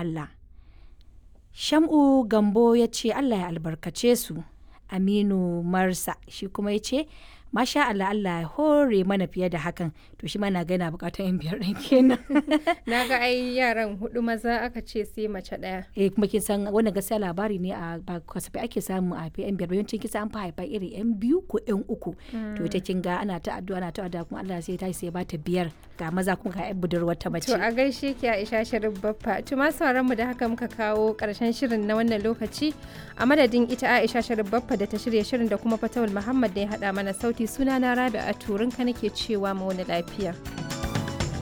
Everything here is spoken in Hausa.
Allah. Sham'u Gambo ya ce Allah ya albarkace su. Aminu Marsa shi kuma ya ce Masha Allah Allah ya hore mana fiye da hakan to shi mana gana bukatar yan biyar ɗin kenan. Na ga ai yaran hudu maza aka ce sai mace ɗaya. eh kuma kin san wannan gaskiya labari ne a ba kasafai ake samu a yan biyar yawancin kisa an fi haifa irin yan biyu ko yan uku to ita kin ga ana ta addu'a ana ta addu'a kuma Allah sai ta sai ba ta biyar ga maza kuma ga yan budurwar ta mace To a gaishe ki Aisha Sharif Baffa. To ma sauran mu da haka muka kawo karshen shirin na wannan lokaci a madadin ita Aisha Sharif Baffa da ta shirya shirin da kuma Fatawul Muhammad da ya hada mana sauti sunana Rabi'a Turinka nake cewa mu wani lafiya.